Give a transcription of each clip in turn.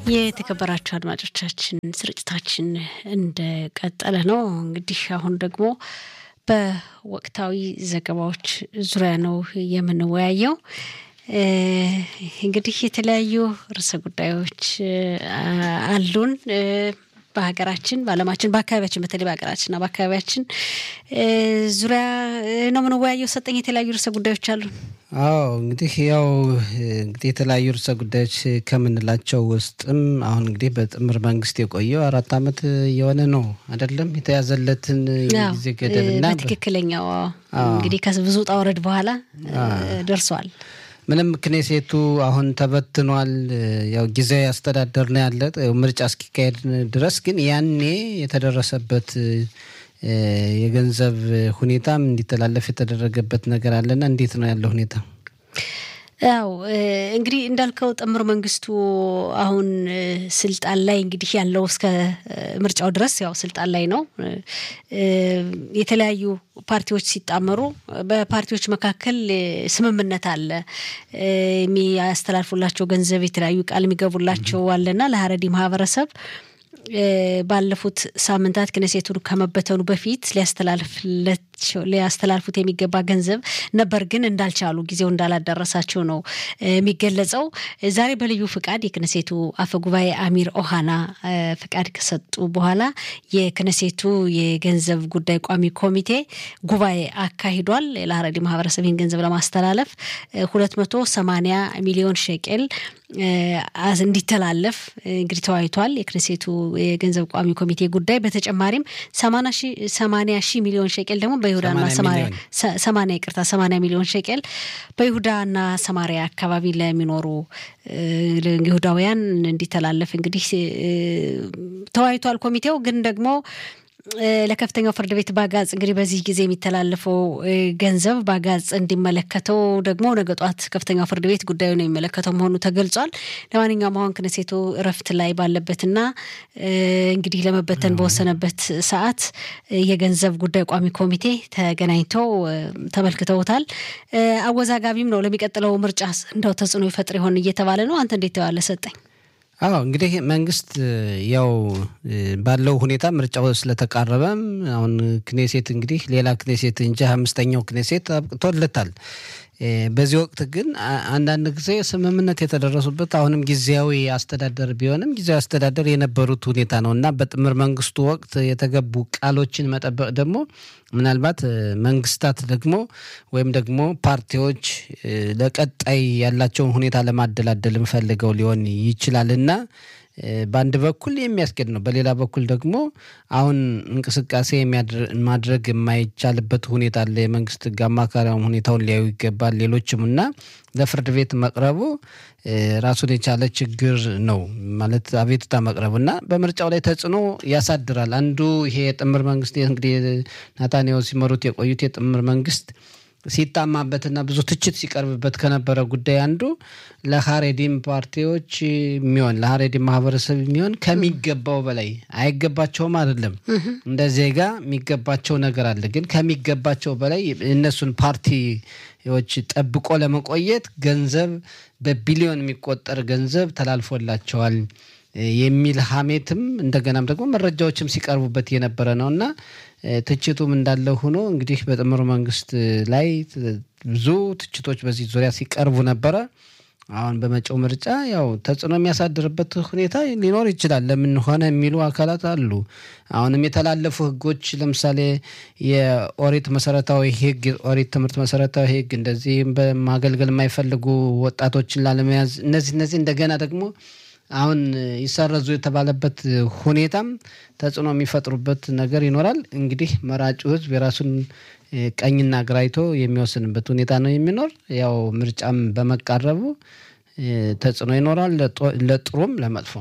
የተከበራችሁ አድማጮቻችን ስርጭታችን እንደቀጠለ ነው። እንግዲህ አሁን ደግሞ በወቅታዊ ዘገባዎች ዙሪያ ነው የምንወያየው። እንግዲህ የተለያዩ ርዕሰ ጉዳዮች አሉን። በሀገራችን፣ በዓለማችን፣ በአካባቢያችን በተለይ በሀገራችንና በአካባቢያችን ዙሪያ ነው የምንወያየው። ሰጠኝ የተለያዩ ርዕሰ ጉዳዮች አሉን። አዎ እንግዲህ ያው እንግዲህ የተለያዩ ርዕሰ ጉዳዮች ከምንላቸው ውስጥም አሁን እንግዲህ በጥምር መንግስት የቆየው አራት ዓመት የሆነ ነው አይደለም የተያዘለትን ጊዜ ገደብና በትክክለኛው እንግዲህ ከብዙ ውጣ ውረድ በኋላ ደርሷል። ምንም ክኔሴቱ አሁን ተበትኗል። ያው ጊዜያዊ አስተዳደር ነው ያለ ምርጫ እስኪካሄድ ድረስ ግን ያኔ የተደረሰበት የገንዘብ ሁኔታም እንዲተላለፍ የተደረገበት ነገር አለና እንዴት ነው ያለው ሁኔታ? ያው እንግዲህ እንዳልከው ጥምር መንግስቱ አሁን ስልጣን ላይ እንግዲህ ያለው እስከ ምርጫው ድረስ ያው ስልጣን ላይ ነው። የተለያዩ ፓርቲዎች ሲጣመሩ በፓርቲዎች መካከል ስምምነት አለ። የሚያስተላልፉላቸው ገንዘብ የተለያዩ ቃል የሚገቡላቸው አለና ለሀረሪ ማህበረሰብ ባለፉት ሳምንታት ክነሴቱን ከመበተኑ በፊት ሊያስተላልፉት የሚገባ ገንዘብ ነበር፣ ግን እንዳልቻሉ ጊዜው እንዳላደረሳቸው ነው የሚገለጸው። ዛሬ በልዩ ፍቃድ የክነሴቱ አፈ ጉባኤ አሚር ኦሃና ፍቃድ ከሰጡ በኋላ የክነሴቱ የገንዘብ ጉዳይ ቋሚ ኮሚቴ ጉባኤ አካሂዷል። ለሀረሪ ማህበረሰብ ይህን ገንዘብ ለማስተላለፍ ሁለት መቶ ሰማንያ ሚሊዮን ሸቄል እንዲተላለፍ እንግዲህ ተወያይቷል። የክነሴቱ የገንዘብ ቋሚ ኮሚቴ ጉዳይ በተጨማሪም ሰማንያ ሺህ ሚሊዮን ሸቄል ደግሞ በይሁዳና ሰማንያ ይቅርታ ሰማንያ ሚሊዮን ሸቄል በይሁዳና ሰማሪያ አካባቢ ለሚኖሩ ይሁዳውያን እንዲተላለፍ እንግዲህ ተወያይቷል። ኮሚቴው ግን ደግሞ ለከፍተኛው ፍርድ ቤት ባጋጽ እንግዲህ በዚህ ጊዜ የሚተላለፈው ገንዘብ ባጋጽ እንዲመለከተው ደግሞ ነገ ጧት ከፍተኛው ፍርድ ቤት ጉዳዩን የሚመለከተው መሆኑ ተገልጿል። ለማንኛውም አሁን ክነሴቱ እረፍት ላይ ባለበትና እንግዲህ ለመበተን በወሰነበት ሰዓት የገንዘብ ጉዳይ ቋሚ ኮሚቴ ተገናኝተው ተመልክተውታል። አወዛጋቢም ነው። ለሚቀጥለው ምርጫ እንደው ተጽዕኖ ይፈጥር ይሆን እየተባለ ነው። አንተ እንዴት ተባለ ሰጠኝ? አዎ እንግዲህ መንግስት ያው ባለው ሁኔታ ምርጫው ስለተቃረበም አሁን ክኔሴት እንግዲህ ሌላ ክኔሴት እንጂ አምስተኛው ክኔሴት አብቅቶለታል። በዚህ ወቅት ግን አንዳንድ ጊዜ ስምምነት የተደረሱበት አሁንም ጊዜያዊ አስተዳደር ቢሆንም ጊዜያዊ አስተዳደር የነበሩት ሁኔታ ነው እና በጥምር መንግስቱ ወቅት የተገቡ ቃሎችን መጠበቅ ደግሞ ምናልባት መንግስታት ደግሞ ወይም ደግሞ ፓርቲዎች ለቀጣይ ያላቸውን ሁኔታ ለማደላደልም ፈልገው ሊሆን ይችላል እና በአንድ በኩል የሚያስኬድ ነው። በሌላ በኩል ደግሞ አሁን እንቅስቃሴ ማድረግ የማይቻልበት ሁኔታ አለ። የመንግስት ህግ አማካሪያም ሁኔታውን ሊያዩ ይገባል። ሌሎችም እና ለፍርድ ቤት መቅረቡ ራሱን የቻለ ችግር ነው ማለት አቤቱታ መቅረቡ እና በምርጫው ላይ ተጽዕኖ ያሳድራል። አንዱ ይሄ የጥምር መንግስት እንግዲህ ናታንያሁ ሲመሩት የቆዩት የጥምር መንግስት ሲታማበትና ብዙ ትችት ሲቀርብበት ከነበረ ጉዳይ አንዱ ለሀሬዲም ፓርቲዎች የሚሆን ለሀሬዲም ማህበረሰብ የሚሆን ከሚገባው በላይ አይገባቸውም አይደለም፣ እንደ ዜጋ የሚገባቸው ነገር አለ። ግን ከሚገባቸው በላይ እነሱን ፓርቲዎች ጠብቆ ለመቆየት ገንዘብ በቢሊዮን የሚቆጠር ገንዘብ ተላልፎላቸዋል የሚል ሀሜትም እንደገናም ደግሞ መረጃዎችም ሲቀርቡበት የነበረ ነው እና ትችቱም እንዳለ ሆኖ እንግዲህ በጥምር መንግስት ላይ ብዙ ትችቶች በዚህ ዙሪያ ሲቀርቡ ነበረ። አሁን በመጪው ምርጫ ያው ተጽዕኖ የሚያሳድርበት ሁኔታ ሊኖር ይችላል። ለምን ሆነ የሚሉ አካላት አሉ። አሁንም የተላለፉ ህጎች ለምሳሌ የኦሪት መሰረታዊ ህግ፣ የኦሪት ትምህርት መሰረታዊ ህግ እንደዚህም በማገልገል የማይፈልጉ ወጣቶችን ላለመያዝ እነዚህ እነዚህ እንደገና ደግሞ አሁን ይሰረዙ የተባለበት ሁኔታም ተጽዕኖ የሚፈጥሩበት ነገር ይኖራል። እንግዲህ መራጩ ህዝብ የራሱን ቀኝና ግራ አይቶ የሚወስንበት ሁኔታ ነው የሚኖር። ያው ምርጫም በመቃረቡ ተጽዕኖ ይኖራል፣ ለጥሩም ለመጥፎ።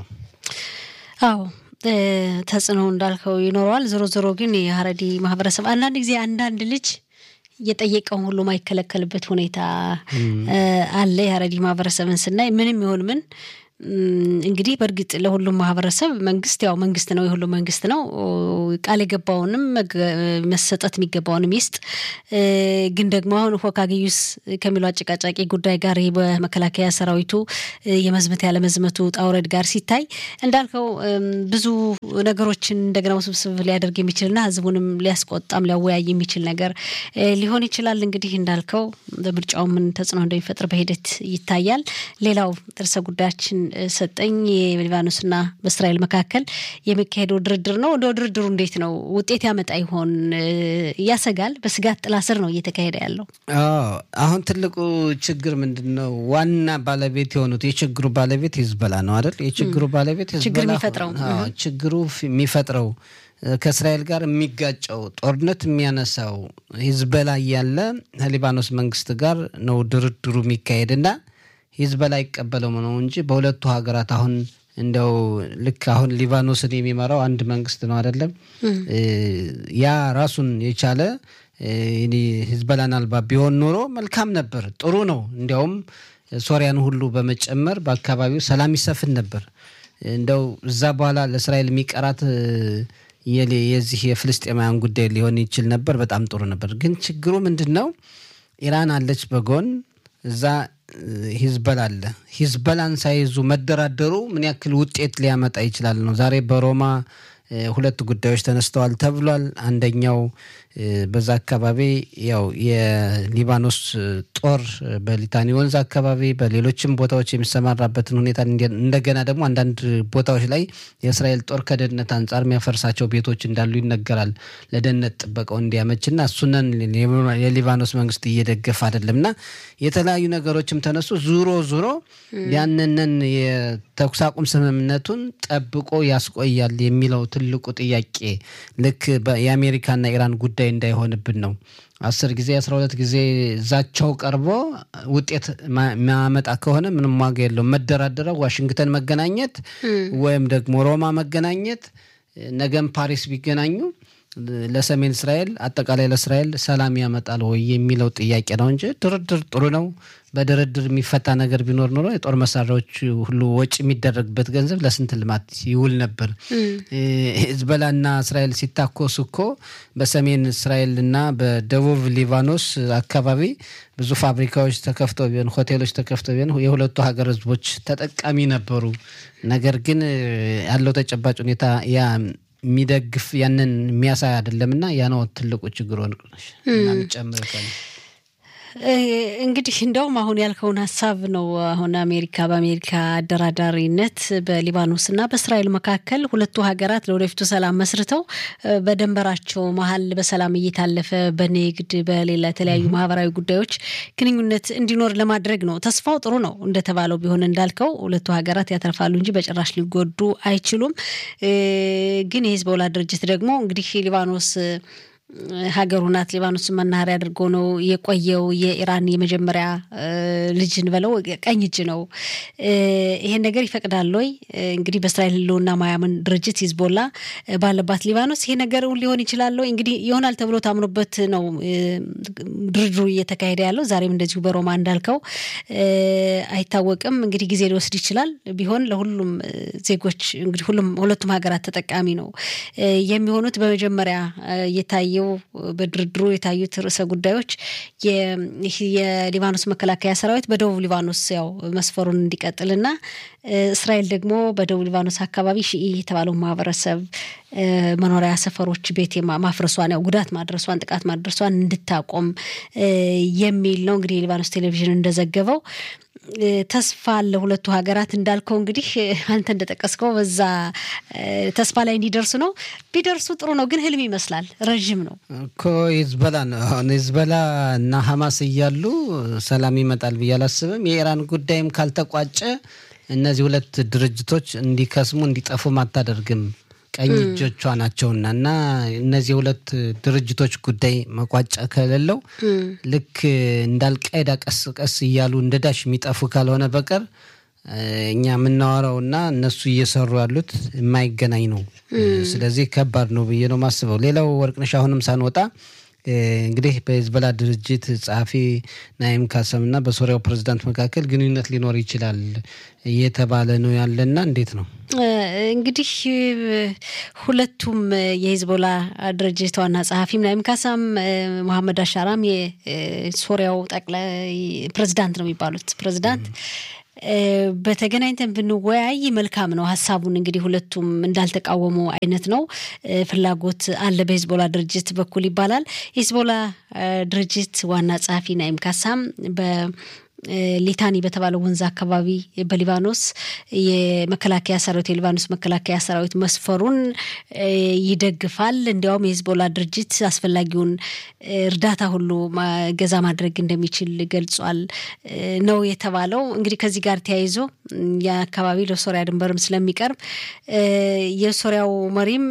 አዎ ተጽዕኖ እንዳልከው ይኖረዋል። ዞሮ ዞሮ ግን የሀረዲ ማህበረሰብ አንዳንድ ጊዜ አንዳንድ ልጅ እየጠየቀውን ሁሉ ማይከለከልበት ሁኔታ አለ። የሀረዲ ማህበረሰብን ስናይ ምንም ይሁን ምን እንግዲህ በእርግጥ ለሁሉም ማህበረሰብ መንግስት ያው መንግስት ነው፣ የሁሉም መንግስት ነው። ቃል የገባውንም መሰጠት የሚገባውንም ይስጥ። ግን ደግሞ አሁን ሆካግዩስ ከሚለው አጨቃጫቂ ጉዳይ ጋር ይህ በመከላከያ ሰራዊቱ የመዝመት ያለመዝመቱ ጣውረድ ጋር ሲታይ እንዳልከው ብዙ ነገሮችን እንደገና ውስብስብ ሊያደርግ የሚችልና ህዝቡንም ሊያስቆጣም ሊያወያይ የሚችል ነገር ሊሆን ይችላል። እንግዲህ እንዳልከው በምርጫው ምን ተጽዕኖ እንደሚፈጥር በሂደት ይታያል። ሌላው ርዕሰ ጉዳያችን ሰጠኝ የሊባኖስና በእስራኤል መካከል የሚካሄደው ድርድር ነው። እንደው ድርድሩ እንዴት ነው? ውጤት ያመጣ ይሆን? ያሰጋል። በስጋት ጥላ ስር ነው እየተካሄደ ያለው። አሁን ትልቁ ችግር ምንድን ነው? ዋና ባለቤት የሆኑት የችግሩ ባለቤት ሂዝበላ ነው አይደል? የችግሩ ባለቤት ችግር የሚፈጥረው ችግሩ የሚፈጥረው ከእስራኤል ጋር የሚጋጨው ጦርነት የሚያነሳው ሂዝበላ እያለ ከሊባኖስ መንግስት ጋር ነው ድርድሩ የሚካሄድና ሂዝበላ አይቀበለው ነው እንጂ በሁለቱ ሀገራት አሁን እንደው ልክ አሁን ሊባኖስን የሚመራው አንድ መንግስት ነው አይደለም። ያ ራሱን የቻለ ሂዝበላን አልባ ቢሆን ኖሮ መልካም ነበር፣ ጥሩ ነው። እንዲያውም ሶሪያን ሁሉ በመጨመር በአካባቢው ሰላም ይሰፍን ነበር። እንደው እዛ በኋላ ለእስራኤል የሚቀራት የዚህ የፍልስጤማውያን ጉዳይ ሊሆን ይችል ነበር። በጣም ጥሩ ነበር። ግን ችግሩ ምንድን ነው? ኢራን አለች በጎን እዛ ሂዝበላ አለ። ሂዝበላን ሳይዙ መደራደሩ ምን ያክል ውጤት ሊያመጣ ይችላል ነው። ዛሬ በሮማ ሁለት ጉዳዮች ተነስተዋል ተብሏል። አንደኛው በዛ አካባቢ ያው የሊባኖስ ጦር በሊታኒ ወንዝ አካባቢ በሌሎችም ቦታዎች የሚሰማራበትን ሁኔታ እንደገና ደግሞ አንዳንድ ቦታዎች ላይ የእስራኤል ጦር ከደህንነት አንጻር የሚያፈርሳቸው ቤቶች እንዳሉ ይነገራል። ለደህንነት ጥበቃው እንዲያመችና እሱነን የሊባኖስ መንግስት እየደገፈ አይደለም እና የተለያዩ ነገሮችም ተነሱ። ዙሮ ዙሮ ያንንን የተኩስ አቁም ስምምነቱን ጠብቆ ያስቆያል የሚለው ትልቁ ጥያቄ ልክ የአሜሪካና ኢራን ጉዳይ እንዳይሆንብን ነው። አስር ጊዜ አስራ ሁለት ጊዜ ዛቻው ቀርቦ ውጤት ማመጣ ከሆነ ምንም ዋጋ የለውም። መደራደረው ዋሽንግተን መገናኘት ወይም ደግሞ ሮማ መገናኘት፣ ነገም ፓሪስ ቢገናኙ ለሰሜን እስራኤል አጠቃላይ ለእስራኤል ሰላም ያመጣል ወይ የሚለው ጥያቄ ነው እንጂ ድርድር ጥሩ ነው። በድርድር የሚፈታ ነገር ቢኖር ኖሮ የጦር መሳሪያዎች ሁሉ ወጪ የሚደረግበት ገንዘብ ለስንት ልማት ይውል ነበር። ሂዝቦላና እስራኤል ሲታኮሱ እኮ በሰሜን እስራኤልና በደቡብ ሊባኖስ አካባቢ ብዙ ፋብሪካዎች ተከፍተው ቢሆን ሆቴሎች ተከፍተው ቢሆን የሁለቱ ሀገር ህዝቦች ተጠቃሚ ነበሩ። ነገር ግን ያለው ተጨባጭ ሁኔታ ያ የሚደግፍ ያንን የሚያሳይ አይደለም እና ያ ነው ትልቁ ችግር ወንቅነሽ ጨምር እንግዲህ እንደውም አሁን ያልከውን ሀሳብ ነው። አሁን አሜሪካ በአሜሪካ አደራዳሪነት በሊባኖስና በእስራኤል መካከል ሁለቱ ሀገራት ለወደፊቱ ሰላም መስርተው በደንበራቸው መሀል በሰላም እየታለፈ በንግድ በሌላ የተለያዩ ማህበራዊ ጉዳዮች ግንኙነት እንዲኖር ለማድረግ ነው። ተስፋው ጥሩ ነው እንደተባለው ቢሆን እንዳልከው ሁለቱ ሀገራት ያተርፋሉ እንጂ በጭራሽ ሊጎዱ አይችሉም። ግን የሂዝቦላ ድርጅት ደግሞ እንግዲህ ሊባኖስ ሀገሩ ናት። ሊባኖስን መናኸሪያ አድርጎ ነው የቆየው። የኢራን የመጀመሪያ ልጅን በለው ቀኝ እጅ ነው። ይሄን ነገር ይፈቅዳል ወይ? እንግዲህ በእስራኤል ሕልውና ማያምን ድርጅት ሂዝቦላ ባለባት ሊባኖስ ይሄ ነገር ሊሆን ይችላል ወይ? እንግዲህ ይሆናል ተብሎ ታምኖበት ነው ድርድሩ እየተካሄደ ያለው። ዛሬም እንደዚሁ በሮማ እንዳልከው አይታወቅም። እንግዲህ ጊዜ ሊወስድ ይችላል። ቢሆን ለሁሉም ዜጎች እንግዲህ ሁሉም ሁለቱም ሀገራት ተጠቃሚ ነው የሚሆኑት። በመጀመሪያ የታየ በድርድሩ የታዩት ርዕሰ ጉዳዮች የሊባኖስ መከላከያ ሰራዊት በደቡብ ሊባኖስ ያው መስፈሩን እንዲቀጥልና እስራኤል ደግሞ በደቡብ ሊባኖስ አካባቢ ሺኢ የተባለው ማህበረሰብ መኖሪያ ሰፈሮች ቤት ማፍረሷን ያው ጉዳት ማድረሷን ጥቃት ማድረሷን እንድታቆም የሚል ነው። እንግዲህ የሊባኖስ ቴሌቪዥን እንደዘገበው ተስፋ አለ ሁለቱ ሀገራት እንዳልከው እንግዲህ አንተ እንደጠቀስከው በዛ ተስፋ ላይ እንዲደርሱ ነው። ቢደርሱ ጥሩ ነው፣ ግን ህልም ይመስላል። ረዥም ነው እኮ ሂዝቦላ ነው። አሁን ሂዝቦላ እና ሀማስ እያሉ ሰላም ይመጣል ብዬ አላስብም። የኢራን ጉዳይም ካልተቋጨ እነዚህ ሁለት ድርጅቶች እንዲከስሙ እንዲጠፉም አታደርግም። ቀኝ እጆቿ ናቸውና እና እነዚህ ሁለት ድርጅቶች ጉዳይ መቋጫ ከሌለው ልክ እንዳልቃይዳ ቀስ ቀስ እያሉ እንደ ዳሽ የሚጠፉ ካልሆነ በቀር እኛ የምናወራውና እነሱ እየሰሩ ያሉት የማይገናኝ ነው። ስለዚህ ከባድ ነው ብዬ ነው የማስበው። ሌላው ወርቅነሽ አሁንም ሳንወጣ እንግዲህ በሂዝቦላ ድርጅት ጸሐፊ ናይም ካሰም እና በሶሪያው ፕሬዚዳንት መካከል ግንኙነት ሊኖር ይችላል እየተባለ ነው ያለና እንዴት ነው? እንግዲህ ሁለቱም የሂዝቦላ ድርጅት ዋና ጸሐፊም ናይም ካሳም መሐመድ አሻራም የሶሪያው ጠቅላይ ፕሬዚዳንት ነው የሚባሉት ፕሬዚዳንት በተገናኝተን ብንወያይ መልካም ነው። ሀሳቡን እንግዲህ ሁለቱም እንዳልተቃወሙ አይነት ነው። ፍላጎት አለ በሂዝቦላ ድርጅት በኩል ይባላል። የሂዝቦላ ድርጅት ዋና ጸሐፊ ናይም ካሳም በ ሊታኒ በተባለው ወንዝ አካባቢ በሊባኖስ የመከላከያ ሰራዊት የሊባኖስ መከላከያ ሰራዊት መስፈሩን ይደግፋል። እንዲያውም የሂዝቦላ ድርጅት አስፈላጊውን እርዳታ ሁሉ ገዛ ማድረግ እንደሚችል ገልጿል ነው የተባለው። እንግዲህ ከዚህ ጋር ተያይዞ የአካባቢ ለሶሪያ ድንበርም ስለሚቀርብ የሶሪያው መሪም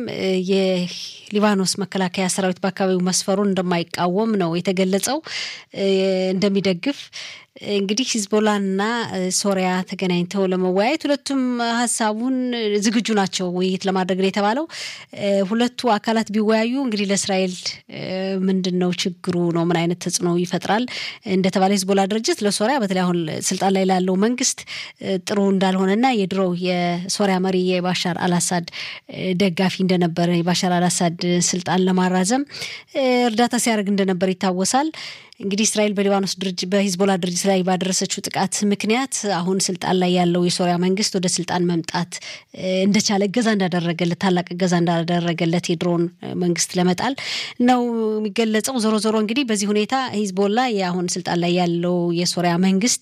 የሊባኖስ መከላከያ ሰራዊት በአካባቢው መስፈሩን እንደማይቃወም ነው የተገለጸው፣ እንደሚደግፍ እንግዲህ ሂዝቦላና ሶሪያ ተገናኝተው ለመወያየት ሁለቱም ሀሳቡን ዝግጁ ናቸው ውይይት ለማድረግ ነው የተባለው። ሁለቱ አካላት ቢወያዩ እንግዲህ ለእስራኤል ምንድን ነው ችግሩ ነው? ምን አይነት ተጽዕኖ ይፈጥራል? እንደተባለ ሂዝቦላ ድርጅት ለሶሪያ በተለይ አሁን ስልጣን ላይ ላለው መንግስት ጥሩ እንዳልሆነና የድሮው የሶሪያ መሪ የባሻር አልአሳድ ደጋፊ እንደነበረ የባሻር አልአሳድ ስልጣን ለማራዘም እርዳታ ሲያደርግ እንደነበር ይታወሳል። እንግዲህ እስራኤል በሊባኖስ ድርጅት በሂዝቦላ ድርጅት ላይ ባደረሰችው ጥቃት ምክንያት አሁን ስልጣን ላይ ያለው የሶሪያ መንግስት ወደ ስልጣን መምጣት እንደቻለ እገዛ እንዳደረገለት ታላቅ እገዛ እንዳደረገለት የድሮን መንግስት ለመጣል ነው የሚገለጸው። ዞሮ ዞሮ እንግዲህ በዚህ ሁኔታ ሂዝቦላ የአሁን ስልጣን ላይ ያለው የሶሪያ መንግስት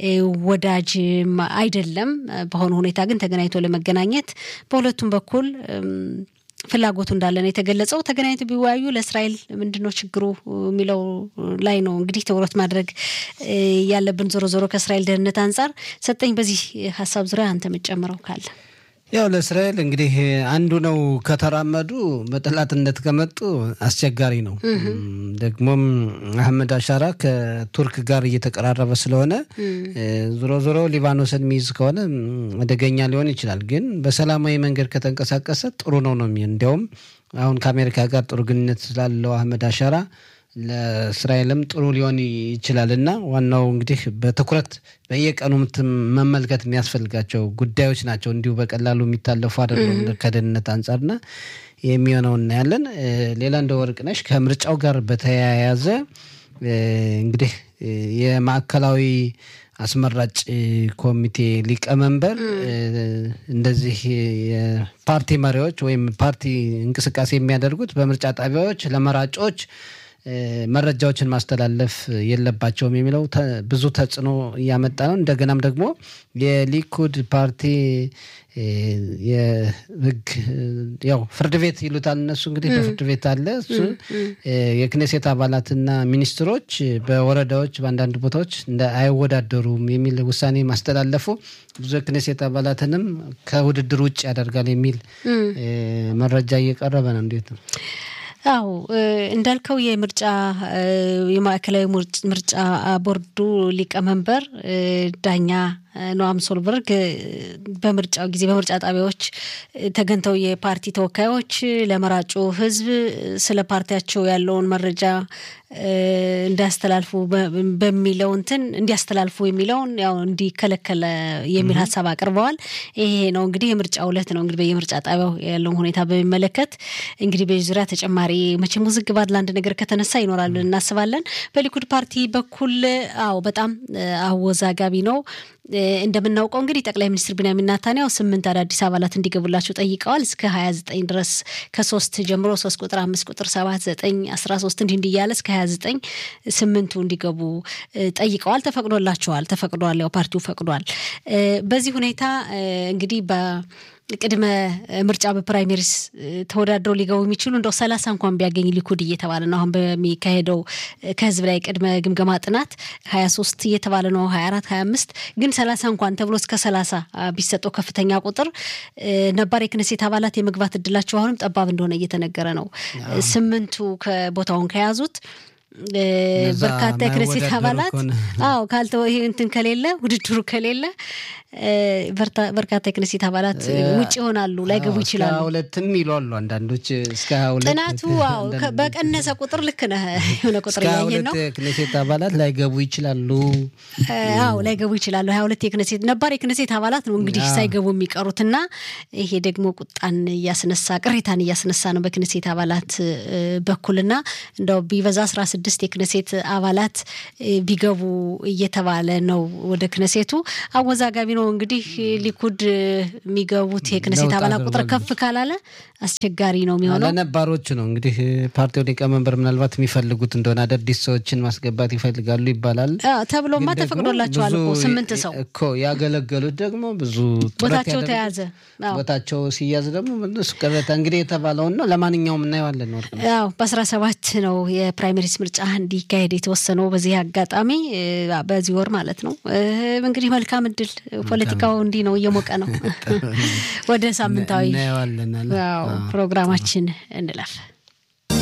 ወዳጅም አይደለም። በሆነ ሁኔታ ግን ተገናኝቶ ለመገናኘት በሁለቱም በኩል ፍላጎቱ እንዳለ ነው የተገለጸው። ተገናኝቶ ቢወያዩ ለእስራኤል ምንድን ነው ችግሩ የሚለው ላይ ነው እንግዲህ ትኩረት ማድረግ ያለብን። ዞሮ ዞሮ ከእስራኤል ደህንነት አንጻር ሰጠኝ። በዚህ ሀሳብ ዙሪያ አንተ የምትጨምረው ካለ? ያው ለእስራኤል እንግዲህ አንዱ ነው ከተራመዱ በጠላትነት ከመጡ አስቸጋሪ ነው። ደግሞም አህመድ አሻራ ከቱርክ ጋር እየተቀራረበ ስለሆነ ዞሮ ዞሮ ሊባኖስን የሚይዝ ከሆነ አደገኛ ሊሆን ይችላል። ግን በሰላማዊ መንገድ ከተንቀሳቀሰ ጥሩ ነው ነው እንዲያውም አሁን ከአሜሪካ ጋር ጥሩ ግንኙነት ስላለው አህመድ አሻራ ለእስራኤልም ጥሩ ሊሆን ይችላል እና ዋናው እንግዲህ በትኩረት በየቀኑ መመልከት የሚያስፈልጋቸው ጉዳዮች ናቸው። እንዲሁ በቀላሉ የሚታለፉ አይደለም ከደህንነት አንጻርና የሚሆነው እናያለን። ሌላ እንደ ወርቅነሽ ከምርጫው ጋር በተያያዘ እንግዲህ የማዕከላዊ አስመራጭ ኮሚቴ ሊቀመንበር እንደዚህ የፓርቲ መሪዎች ወይም ፓርቲ እንቅስቃሴ የሚያደርጉት በምርጫ ጣቢያዎች ለመራጮች መረጃዎችን ማስተላለፍ የለባቸውም የሚለው ብዙ ተጽዕኖ እያመጣ ነው። እንደገናም ደግሞ የሊኩድ ፓርቲ የህግ ያው ፍርድ ቤት ይሉታል እነሱ እንግዲህ በፍርድ ቤት አለ እሱ የክኔሴት አባላትና ሚኒስትሮች በወረዳዎች በአንዳንድ ቦታዎች እንደ አይወዳደሩም የሚል ውሳኔ ማስተላለፉ ብዙ የክኔሴት አባላትንም ከውድድር ውጭ ያደርጋል የሚል መረጃ እየቀረበ ነው። እንዴት ነው? አዎ እንዳልከው የምርጫ የማዕከላዊ ምርጫ ቦርዱ ሊቀመንበር ዳኛ ኖአም ሶልበርግ በምርጫው ጊዜ በምርጫ ጣቢያዎች ተገኝተው የፓርቲ ተወካዮች ለመራጩ ሕዝብ ስለ ፓርቲያቸው ያለውን መረጃ እንዲያስተላልፉ በሚለው እንትን እንዲያስተላልፉ የሚለውን ያው እንዲከለከለ የሚል ሀሳብ አቅርበዋል። ይሄ ነው እንግዲህ የምርጫ ዕለት ነው እንግዲህ በየምርጫ ጣቢያው ያለውን ሁኔታ በሚመለከት እንግዲህ በዚህ ዙሪያ ተጨማሪ መቼም ውዝግብ አለ አንድ ነገር ከተነሳ ይኖራል እናስባለን። በሊኩድ ፓርቲ በኩል አዎ በጣም አወዛጋቢ ነው። እንደምናውቀው እንግዲህ ጠቅላይ ሚኒስትር ቢንያሚን ናታንያው ስምንት አዳዲስ አባላት እንዲገቡላቸው ጠይቀዋል። እስከ ሀያ ዘጠኝ ድረስ ከሶስት ጀምሮ ሶስት ቁጥር አምስት ቁጥር ሰባት ዘጠኝ አስራ ሶስት እንዲህ እንዲህ እያለ እስከ ሀያ ዘጠኝ ስምንቱ እንዲገቡ ጠይቀዋል። ተፈቅዶላቸዋል። ተፈቅዷል። ያው ፓርቲው ፈቅዷል። በዚህ ሁኔታ እንግዲህ በ ቅድመ ምርጫ በፕራይሜሪስ ተወዳድረው ሊገቡ የሚችሉ እንደው ሰላሳ እንኳን ቢያገኝ ሊኩድ እየተባለ ነው። አሁን በሚካሄደው ከህዝብ ላይ ቅድመ ግምገማ ጥናት ሀያ ሶስት እየተባለ ነው ሀያ አራት ሀያ አምስት ግን ሰላሳ እንኳን ተብሎ እስከ ሰላሳ ቢሰጠው ከፍተኛ ቁጥር ነባር የክነሴት አባላት የመግባት እድላቸው አሁንም ጠባብ እንደሆነ እየተነገረ ነው። ስምንቱ ከቦታውን ከያዙት በርካታ የክነሴት አባላት አዎ ካልተወ ይሄ እንትን ከሌለ ውድድሩ ከሌለ በርካታ የክነሴት አባላት ውጭ ይሆናሉ፣ ላይገቡ ይችላሉ። ሁለትም ይሏሉ አንዳንዶች እስከ ሁለት ጥናቱ በቀነሰ ቁጥር ልክ ነህ የሆነ ቁጥር እያየን ነው። የክነሴት አባላት ላይገቡ ይችላሉ። አዎ ላይገቡ ይችላሉ። ሀያ ሁለት የክነሴት ነባር የክነሴት አባላት ነው እንግዲህ ሳይገቡ የሚቀሩት እና ይሄ ደግሞ ቁጣን እያስነሳ ቅሬታን እያስነሳ ነው በክነሴት አባላት በኩልና እንደው ቢበዛ አስራ ስድስት የክነሴት አባላት ቢገቡ እየተባለ ነው ወደ ክነሴቱ አወዛጋቢ ነው እንግዲህ ሊኩድ የሚገቡት የክነሴት አባላት ቁጥር ከፍ ካላለ አስቸጋሪ ነው የሚሆነው። ለነባሮቹ ነው እንግዲህ ፓርቲው ሊቀመንበር ምናልባት የሚፈልጉት እንደሆነ አዳዲስ ሰዎችን ማስገባት ይፈልጋሉ ይባላል። ተብሎማ ተፈቅዶላቸዋል እኮ ስምንት ሰው እኮ ያገለገሉት ደግሞ ብዙ ቦታቸው ተያዘ። ቦታቸው ሲያዝ ደግሞ እሱ ቅሬታ እንግዲህ የተባለውን ነው። ለማንኛውም እናየዋለን። ወርቅ ያው በአስራ ሰባት ነው የፕራይመሪስ ምርጫ እንዲካሄድ የተወሰነው በዚህ አጋጣሚ በዚህ ወር ማለት ነው። እንግዲህ መልካም እድል። ፖለቲካው እንዲህ ነው፣ እየሞቀ ነው። ወደ ሳምንታዊ እናየዋለን። ፕሮግራማችን እንለፍ።